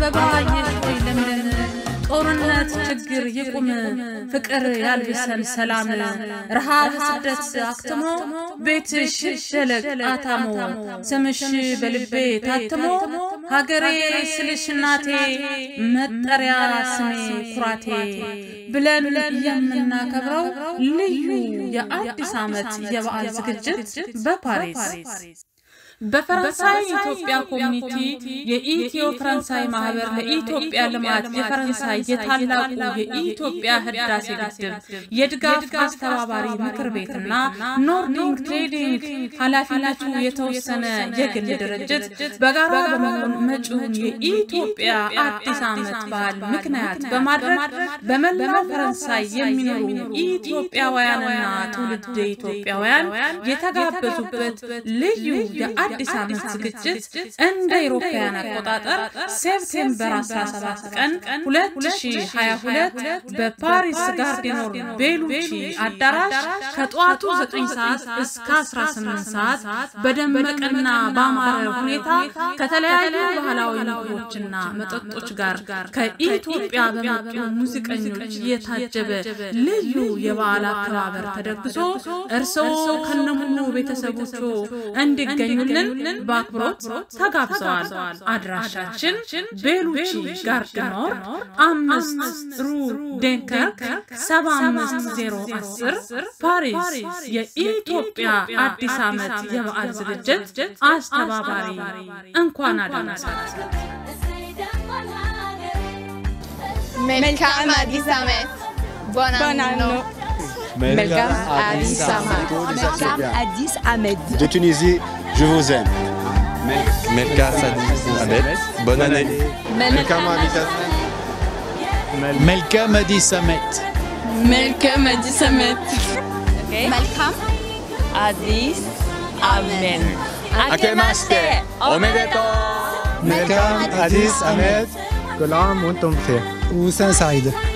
አበባ የሆይ ለምለም ጦርነት ችግር ይቁም ፍቅር ያልብሰን ሰላም ረሃብ ስደት አክትሞ ቤትሽ ደለቅ አታሞ ስምሽ በልቤ ታትሞ ሀገሬ ስልሽ እናቴ መጠሪያ ስሜ ኩራቴ ብለን የምናከብረው ልዩ የአዲስ ዓመት የበዓል ዝግጅት በፓሪስ በፈረንሳይ ኢትዮጵያ ኮሚኒቲ የኢትዮ ፈረንሳይ ማህበር ለኢትዮጵያ ልማት የፈረንሳይ የታላቁ የኢትዮጵያ ህዳሴ ግድብ የድጋፍ አስተባባሪ ምክር ቤትና ኖርዲንግ ትሬዲንግ ኃላፊነቱ የተወሰነ የግል ድርጅት በጋራ በመሆን መጪውን የኢትዮጵያ አዲስ ዓመት በዓል ምክንያት በማድረግ በመላው ፈረንሳይ የሚኖሩ ኢትዮጵያውያንና ትውልድ ኢትዮጵያውያን የተጋበዙበት ልዩ አዲስ ዓመት ዝግጅት እንደ አውሮፓውያን አቆጣጠር ሴፕቴምበር 17 ቀን 2022 በፓሪስ ጋርዲኖር ቤሉቺ አዳራሽ ከጠዋቱ 9 ሰዓት እስከ 18 ሰዓት በደመቀና ባማረ ሁኔታ ከተለያዩ ባህላዊ ምግቦችና መጠጦች ጋር ከኢትዮጵያ በመጡ ሙዚቀኞች የታጀበ ልዩ የበዓል አከባበር ተደግሶ እርስዎ ከነሙሉ ቤተሰቦቹ እንዲገኙልን በአክብሮት ተጋብዘዋል። አድራሻችን ቤሉቺ ጋርድኖር አምስት ሩ ዴንከርክ ሰባ አምስት ዜሮ አስር ፓሪስ የኢትዮጵያ አዲስ ዓመት የበዓል ዝግጅት አስተባባሪ እንኳን አደረሳችሁ። መልካም አዲስ ዓመት ቦናኖ Melkam Addis Ahmed. Melkam Addis Ahmed. De Tunisie, je vous aime. Melka Sadis Ahmed, bonne année. Melkam Addis Melkam Addis Ahmed. መልካም አዲስ ዓመት መልካም አዲስ አሜን Akemaste, Omedeto. ملكام عزيز أمد كل عام وانتم بخير وسنة سعيدة